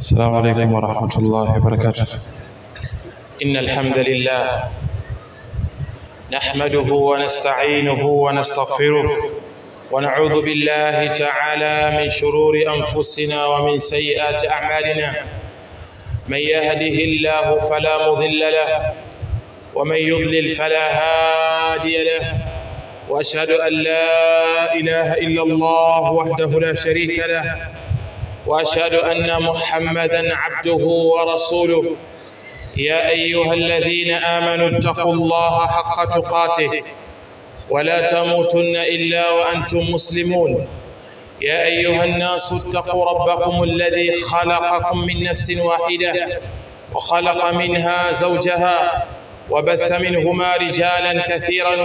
السلام عليكم ورحمة الله وبركاته إن الحمد لله نحمده ونستعينه ونستغفره ونعوذ بالله تعالى من شرور أنفسنا ومن سيئات أعمالنا من يهده الله فلا مضل له ومن يضلل فلا هادي له واشهد ان لا اله الا الله وحده لا شريك له واشهد ان محمدا عبده ورسوله يا ايها الذين امنوا اتقوا الله حق تقاته ولا تموتن الا وانتم مسلمون يا ايها الناس اتقوا ربكم الذي خلقكم من نفس واحده وخلق منها زوجها وبث منهما رجالا كثيرا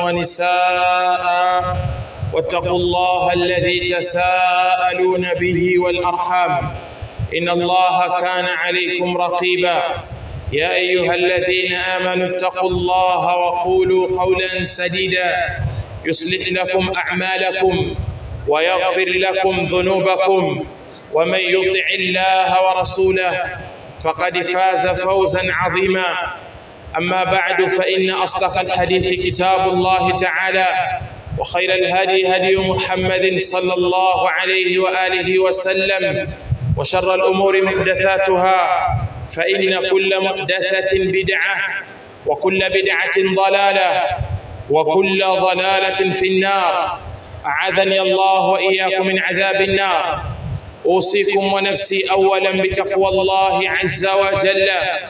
ونساء واتقوا الله الذي تساءلون به والارحام ان الله كان عليكم رقيبا يا ايها الذين امنوا اتقوا الله وقولوا قولا سديدا يصلح لكم اعمالكم ويغفر لكم ذنوبكم ومن يطع الله ورسوله فقد فاز فوزا عظيما أما بعد فإن أصدق الحديث كتاب الله تعالى وخير الهدي هدي محمد صلى الله عليه وآله وسلم وشر الأمور محدثاتها فإن كل محدثة بدعة وكل بدعة ضلالة وكل ضلالة في النار أعاذني الله وإياكم من عذاب النار أوصيكم ونفسي أولا بتقوى الله عز وجل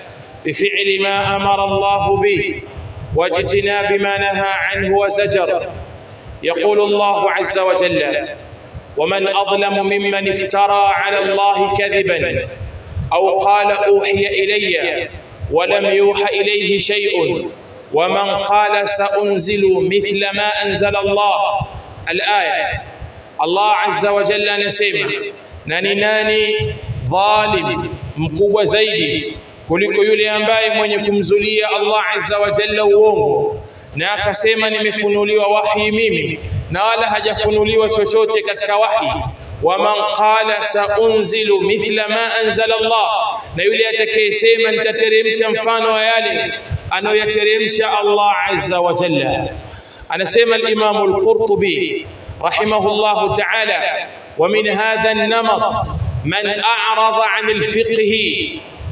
بفعل ما امر الله به واجتناب ما نهى عنه وزجر يقول الله عز وجل ومن اظلم ممن افترى على الله كذبا او قال اوحي الي ولم يوحى اليه شيء ومن قال سانزل مثل ما انزل الله الايه الله عز وجل anasema na ni nani dhalim mkubwa zaidi kuliko yule ambaye mwenye kumzulia Allah azza wa jalla uongo na akasema nimefunuliwa wahi mimi na wala hajafunuliwa chochote katika wahi waman qala saunzilu mithla ma anzala Allah na yule atakayesema nitateremsha mfano wa yale anayoyateremsha Allah azza wa jalla anasema al-Imam al-Qurtubi rahimahullah ta'ala ومن هذا النمط من أعرض عن الفقه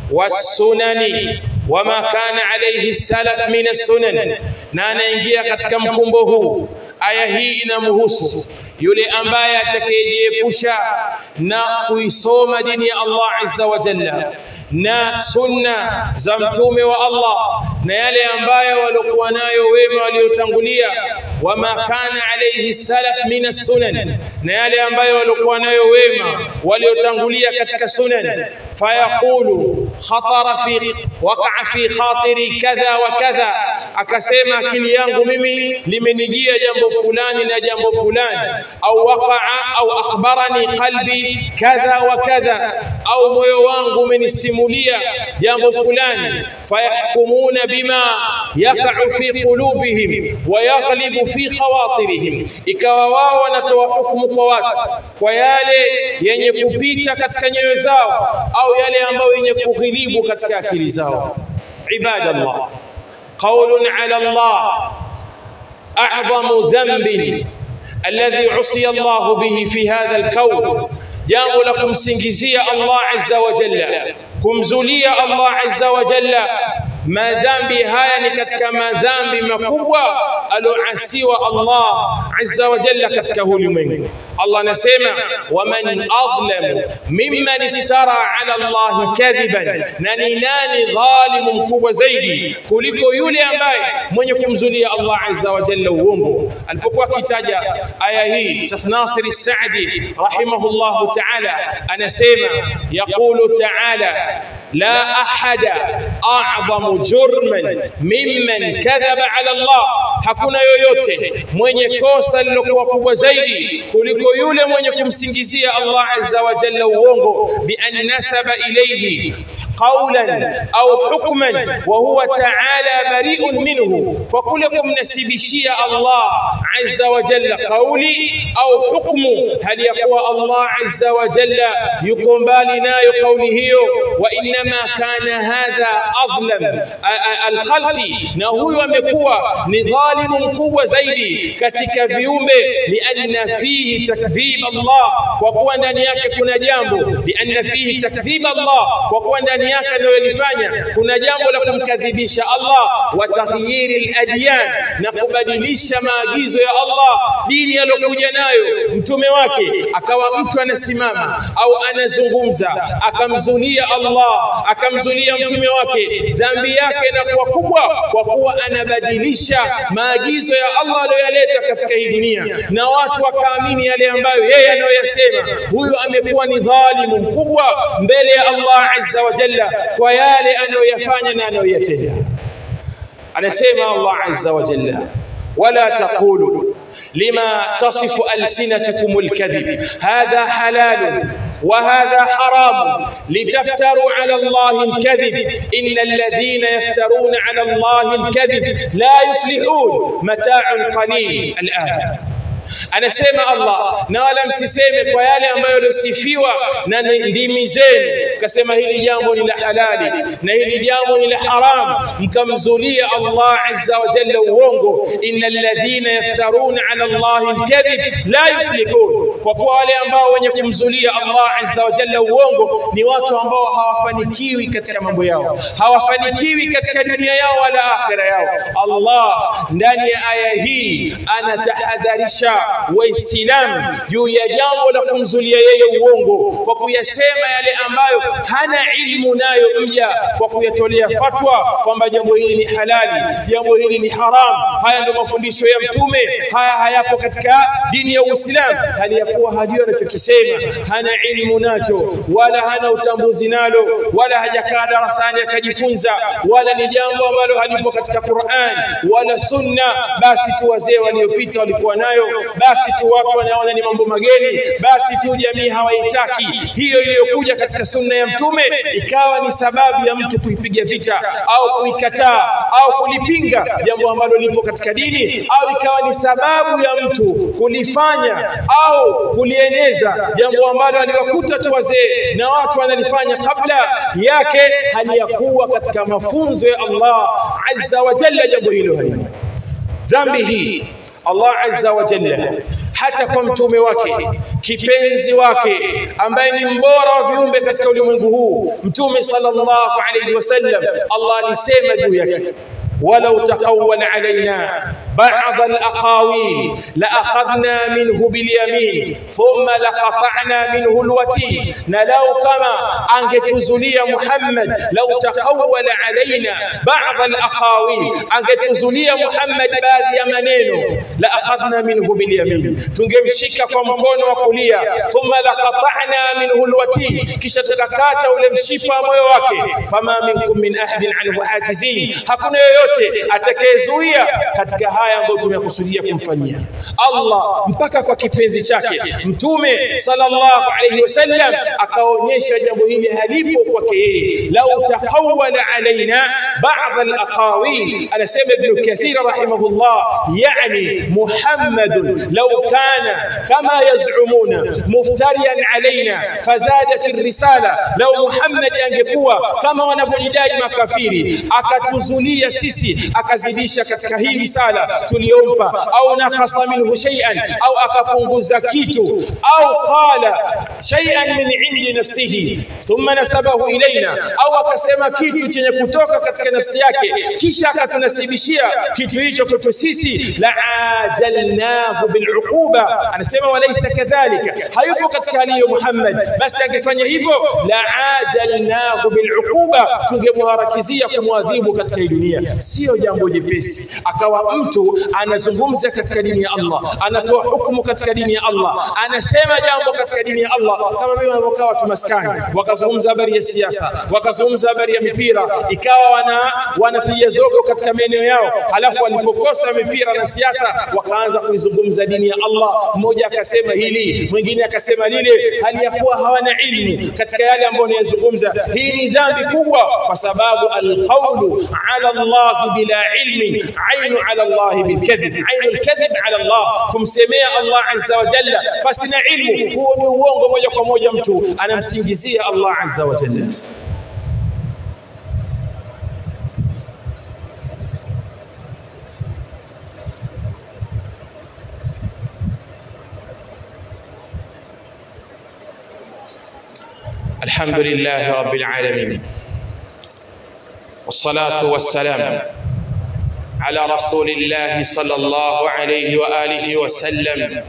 والsunani wama kana alayhi salaf min as-sunan na anaingia katika mkumbo huu aya hii inamhusu yule ambaye atakayejiepusha na kuisoma dini ya Allah azza wa jalla na sunna za mtume wa Allah na yale ambayo walikuwa nayo wema waliotangulia wama kana alayhi salaf min as-sunan na yale ambayo walikuwa nayo wema waliotangulia katika sunan fayaqulu khatara fi waqa'a fi khatiri kadha wa kadha akasema akili yangu mimi limenijia jambo fulani na jambo fulani au waqa'a au akhbarani qalbi kadha wa kadha au moyo wangu umenisimulia jambo fulani fayahkumuna bima yaqa'u fi qulubihim wa yaghlibu fi khawatirihim ikawa wao wanatoa hukumu kwa watu kwa yale yenye kupita katika nyoyo zao au yale ambayo yenye kughilibu katika akili zao ibadallah qaulun ala Allah a'zamu dhanbin alladhi usiya Allah bihi fi hadha al-kawn jambo la kumsingizia Allah azza wa jalla kumzulia Allah azza wa jalla madhambi haya ni katika madhambi makubwa aloasiwa Allah azza wa jalla katika ulimwengu Allah anasema waman adlam mimman iftara ala Allah kadhiban na ni nani dhalimu mkubwa zaidi kuliko yule ambaye mwenye kumzulia Allah azza wa jalla uongo alipokuwa akitaja aya hii Sheikh Nasir Saadi rahimahullah ta'ala anasema yaqulu ta'ala لا أحد أعظم جرما ممن كذب على الله hakuna yoyote mwenye kosa lilokuwa kubwa zaidi kuliko yule mwenye kumsingizia Allah azza wa jalla uongo bi an nasaba ilayhi qawlan au hukman wa huwa ta'ala bari'un minhu kwa kule kumnasibishia Allah azza wa jalla qawli au hukmu hali ya kuwa Allah azza wa jalla yuko mbali nayo kauli hiyo wa inma kana hadha adlam alkhalqi na huyu amekuwa ni dhalimu mkubwa zaidi katika viumbe lianna fihi takdhib Allah kwa kuwa ndani yake kuna jambo lianna fihi takdhib Allah kwa kuwa ndani yake analolifanya kuna jambo la kumkadhibisha Allah wa taghyiri aladyan na kubadilisha maagizo ya Allah dini aliyokuja nayo mtume wake akawa mtu anasimama au anazungumza akamzulia Allah akamzulia mtume wake dhambi yake inakuwa kubwa kwa kuwa anabadilisha maagizo ya Allah aliyoyaleta katika hii dunia na watu wakaamini yale ambayo yeye anayoyasema huyu amekuwa ni dhalimu mkubwa mbele ya Allah azza wa jalla kwa yale anayoyafanya na anayoyatenda anasema Allah azza wa jalla wala taqulu لما تصف ألسنتكم الكذب هذا حلال وهذا حرام لتفتروا على الله الكذب إن الذين يفترون على الله الكذب لا يفلحون متاع قليل الآن anasema Allah na wala msiseme kwa yale ambayo yalosifiwa na ndimi zenu kasema hili jambo ni la halali na hili jambo ni la haram mkamzulia Allah azza wa jalla uongo innal ladhina yaftaruna ala Allah alkadhib la yuflihun kwa kuwa wale ambao wenye kumzulia Allah azza wa jalla uongo ni watu ambao hawafanikiwi katika mambo yao hawafanikiwi katika dunia yao wala akhira yao Allah ndani ya aya hii anatahadharisha waislamu juu ya jambo la kumzulia yeye uongo kwa kuyasema yale ambayo hana ilmu nayo mja kwa kuyatolea fatwa kwamba jambo hili ni halali jambo hili ni haram haya ndio mafundisho ya mtume haya hayapo katika dini ya Uislamu hali ya kuwa hajui anachokisema hana ilmu nacho wala hana utambuzi nalo wala hajakaa darasani akajifunza wala ni jambo ambalo halipo katika Qur'an wala sunna basi tu wazee waliopita walikuwa nayo basi tu watu wanaona ni mambo mageni basi tu jamii hawaitaki hiyo iliyokuja katika sunna ya mtume ikawa ni sababu ya mtu kuipiga vita au kuikataa au kulipinga jambo ambalo lipo katika dini au ikawa ni sababu ya mtu kulifanya au kulieneza jambo ambalo aliwakuta tu wazee na watu wanalifanya kabla yake hali ya kuwa katika mafunzo ya Allah azza wa jalla jambo hilo halipo dhambi hii Allah azza wa jalla hata kwa mtume wake kipenzi wake ambaye ni mbora wa viumbe katika ulimwengu huu mtume sallallahu alayhi wasallam Allah alisema juu yake ولو تقول علينا بعض الأقاويل لأخذنا منه باليمين ثم لقطعنا منه الوتين نلو كما أنجتزلي محمد لو تقول علينا بعض الأقاويل أنجتزلي محمد باذي منينه لأخذنا منه باليمين tungemshika kwa mkono wa kulia thumma laqata'na minhu alwatin kisha tukakata ule mshipa moyo wake fama minkum min ahadin anhu ajizin hakuna yoyote atakayezuia katika haya ambayo tumekusudia kumfanyia Allah mpaka kwa kipenzi chake mtume sallallahu alayhi wasallam akaonyesha jambo hili halipo kwake yeye lau taqawwala alaina ba'd alaqawil anasema ibn kathir rahimahullah yani muhammad law kana kama yaz'umuna muftariyan alaina fazadat الرساله لو محمد angekuwa kama wanavyodai makafiri akatuzulia sisi akazidisha katika hii risala tuliyompa au nakasa minhu shay'an au akapunguza kitu au qala shay'an min indi nafsihi thumma nasabahu ilaina au akasema kitu chenye kutoka katika nafsi yake kisha akatunasibishia kitu hicho kwetu sisi la ajalnahu biluquba anasema walaysa kadhalika hayupo katika hali hiyo Muhammad basi angefanya hivyo la ajalnahu biluquba tungemharakizia kumwadhibu katika hii dunia sio jambo jepesi akawa mtu anazungumza katika dini ya Allah anatoa hukumu katika dini ya Allah anasema jambo katika dini ya Allah kama vile wanavyokaa watu maskani wakazungumza habari ya siasa wakazungumza habari ya mipira ikawa wana wana wanapiga zogo katika maeneo yao halafu walipokosa mipira na siasa wakaanza kuizungumza dini ya Allah mmoja akasema hili mwingine akasema lile hali ya kuwa hawana ilmu katika yale ambayo wanayozungumza hii ni dhambi kubwa kwa sababu alqawlu ala Allah bila ilmin ainu ala Allah bilkadhib ainu alkadhib ala Allah kumsemea Allah azza wa jalla basi na ilmu huo ni uongo moja kwa moja mtu anamsingizia Allah azza wa jalla الحمد لله رب العالمين والصلاة والسلام على رسول الله صلى الله عليه وآله وسلم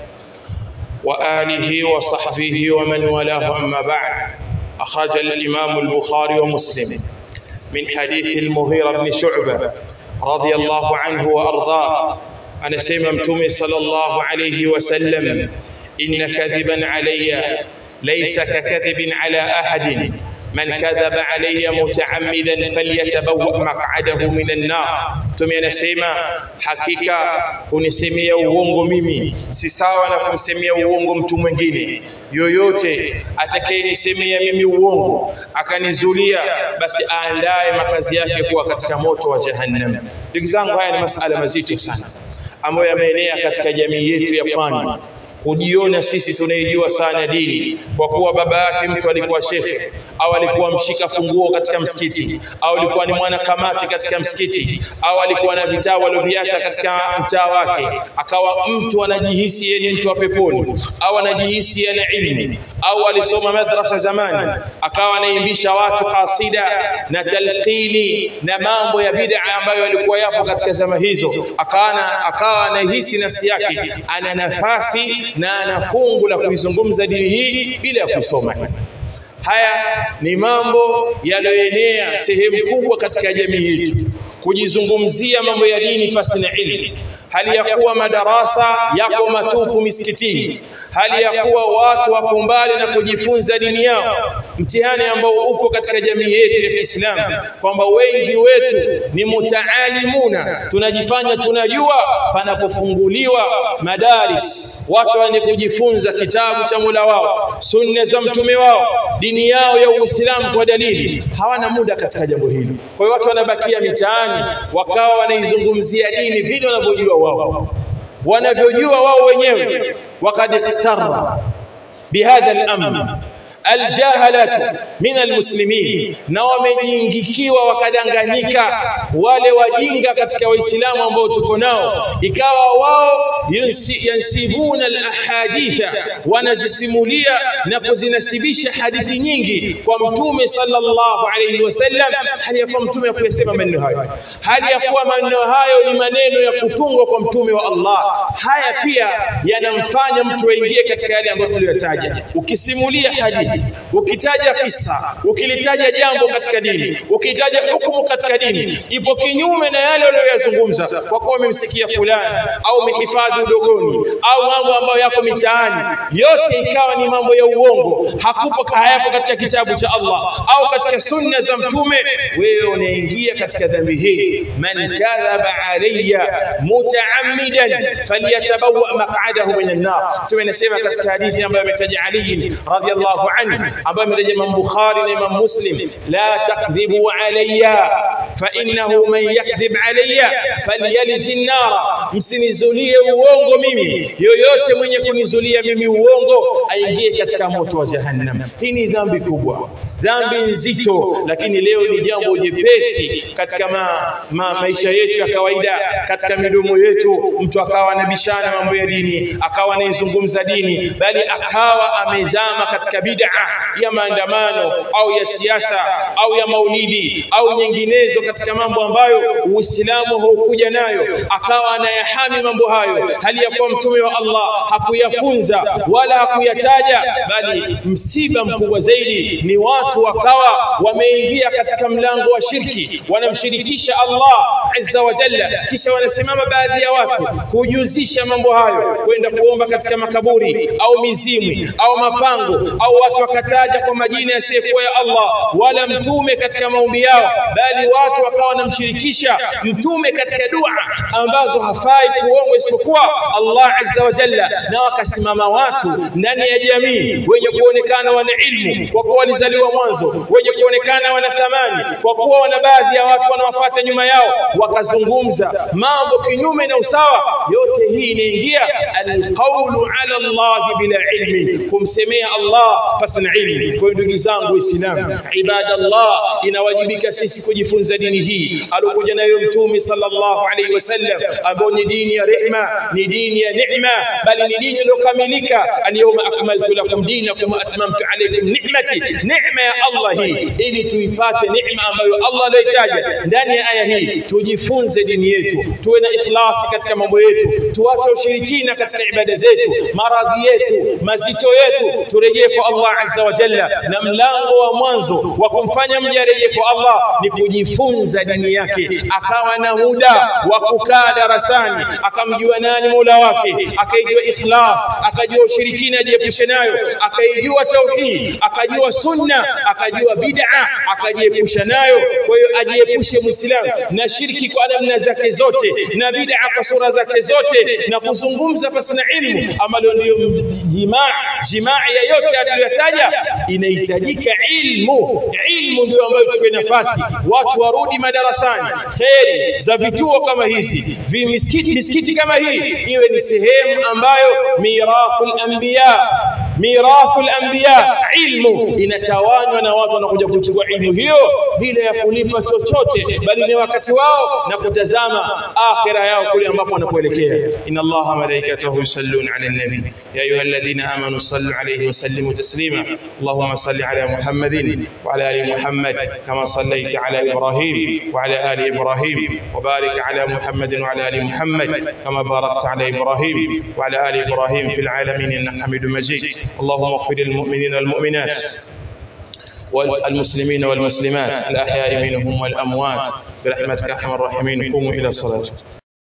وآله وصحبه ومن والاه أما بعد أخرج الإمام البخاري ومسلم من حديث المغيرة بن شعبة رضي الله عنه وأرضاه أنا سيممتم صلى الله عليه وسلم إن كذبا علي ليس ككذب على أحد من كذب علي متعمدا فليتبوأ مقعده من النار Mtume anasema hakika kunisemea uongo mimi si sawa na kumsemea uongo mtu mwingine yoyote atakayenisemea mimi uongo akanizulia basi aandae makazi yake kuwa katika moto wa jahannam ndugu zangu haya ni masala mazito sana ambayo yameenea katika jamii yetu ya pwani kujiona sisi tunaijua sana dini kwa kuwa baba yake mtu alikuwa shekhe au alikuwa mshika funguo katika msikiti au alikuwa ni mwana kamati katika msikiti au alikuwa na vitabu alivyoviacha katika mtaa wake akawa mtu anajihisi yeye ni mtu wa peponi au anajihisi ana ilmu au alisoma madrasa zamani akawa anaimbisha watu kasida na talqini na mambo ya bid'a ambayo yalikuwa yapo katika zama hizo akawa akawa anahisi nafsi yake ana nafasi na ana fungu la kuizungumza dini hii bila ya kusoma haya ni mambo yaliyoenea sehemu kubwa katika jamii yetu kujizungumzia mambo ya dini pasi na ilmu hali ya kuwa madarasa yako matupu misikitini hali ya kuwa watu wako mbali na kujifunza dini yao mtihani ambao upo katika jamii yetu ya Kiislamu kwamba wengi wetu ni mutaalimuna tunajifanya tunajua panapofunguliwa madaris watu wenye kujifunza kitabu cha Mola wao sunna za mtume wao dini yao ya Uislamu kwa dalili hawana muda katika jambo hili kwa hiyo watu wanabakia mitaani wakawa wanaizungumzia dini vile wanavyojua wao wanavyojua wao wenyewe wakad ikhtarra bihadha al-amr aljahalatu min almuslimin na wamejiingikiwa wakadanganyika wale wajinga katika waislamu ambao tuko nao ikawa wao yansibuna alahaditha wanazisimulia na kuzinasibisha hadithi nyingi kwa mtume sallallahu alayhi wasallam hali ya kuwa mtume akuyasema maneno hayo hali ya kuwa maneno hayo ni maneno ya kutungwa kwa mtume wa Allah haya pia yanamfanya mtu aingie katika yale ambayo tuliyotaja ukisimulia hadithi ukitaja kisa ukilitaja jambo katika dini ukitaja hukumu katika dini ipo kinyume na yale uliyoyazungumza kwa kuwa umemsikia fulani au umehifadhi udogoni au mambo ambayo yako mitaani yote ikawa ni mambo ya uongo hakupo hayapo katika kitabu cha Allah au katika sunna za mtume wewe unaingia katika dhambi hii man kadhaba alayya mutaammidan falyatabawa maq'adahu minan nar tumenasema katika hadithi ambayo ametaja Ali radhiyallahu anhu ambayo amerejea Imam Bukhari na Imam Muslim la takdhibu alayya fa innahu man yakdhib alayya falyalij an-nar msinizulie uongo mimi yoyote mwenye kunizulia mimi uongo aingie katika moto wa jahannam hii ni dhambi kubwa dhambi nzito lakini leo ni jambo jepesi katika ma, ma, maisha yetu ya kawaida katika midomo yetu mtu akawa anabishana mambo ya dini akawa anaizungumza dini bali akawa amezama katika bid'a ya maandamano au ya siasa au ya maulidi au nyinginezo katika mambo ambayo Uislamu haukuja nayo akawa anayahami mambo hayo hali ya kuwa mtume wa Allah hakuyafunza wala hakuyataja bali msiba mkubwa zaidi ni watu watu wakawa wameingia katika mlango wa shirki wanamshirikisha Allah azza wa jalla kisha wanasimama baadhi ya watu kujuzisha mambo hayo kwenda kuomba katika makaburi au mizimwi au mapango au watu wakataja kwa majina yasiyokuwa ya Allah wala mtume katika maombi yao bali watu wakawa wanamshirikisha mtume katika dua ambazo hafai kuombwa isipokuwa Allah azza wa jalla na wakasimama watu ndani ya jamii wenye kuonekana wana ilmu kwa kuwa walizaliwa mwanzo wenye kuonekana wana thamani kwa kuwa wana baadhi ya watu wanawafuata nyuma yao wakazungumza mambo kinyume na usawa yote hii inaingia alqawlu ala Allah bila ilmi kumsemea Allah pasina ilmu kwa ndugu zangu waislamu ibadallah inawajibika sisi kujifunza dini hii alokuja nayo mtume sallallahu alaihi wasallam ambao ni dini ya rehma ni dini ya neema bali ni dini iliyokamilika alyawma akmaltu lakum dinakum wa atmamtu alaykum ni'mati neema ya Allah hii ili tuipate neema ambayo Allah aliyotaja ndani ya aya hii tujifunze dini yetu tuwe na ikhlasi katika mambo yetu tuache ushirikina katika ibada zetu maradhi yetu mazito yetu turejee kwa Allah azza wa jalla na mlango wa mwanzo wa kumfanya mja arejee kwa Allah ni kujifunza dini yake akawa na muda wa kukaa darasani akamjua nani Mola wake akaijua ikhlas akajua ushirikina ajiepushe nayo akaijua tauhid akajua sunna akajua bid'a akajiepusha nayo kwa hiyo ajiepushe muislamu na shirki kwa namna zake zote na bid'a kwa sura zake zote na kuzungumza pasina ilmu ambalo ndio jimaa jimaa ya yote aliyotaja inahitajika ilmu ilmu ndio ambayo tupe nafasi watu warudi madarasani kheri za vituo kama hizi vimisikiti misikiti kama hii iwe ni sehemu ambayo mirathul anbiya mirathul anbiya ilmu inatawanywa na watu wanakuja kuchukua ilmu hiyo bila ya kulipa chochote bali ni wakati wao na kutazama akhira yao kule ambapo wanapoelekea inna allaha malaikatahu yusalluna ala nabi ya ayyuhalladhina amanu sallu alayhi wa sallimu taslima allahumma salli ala muhammadin wa ala ali muhammad kama sallaita ala ibrahim wa ala ali ibrahim wa barik ala muhammadin wa ala ali muhammad kama barakta ala ibrahim wa ala ali ibrahim fil alamin innaka hamidum majid اللهم اغفر للمؤمنين والمؤمنات والمسلمين والمسلمات الأحياء منهم والأموات برحمتك أرحم الراحمين قوموا إلى صلاتكم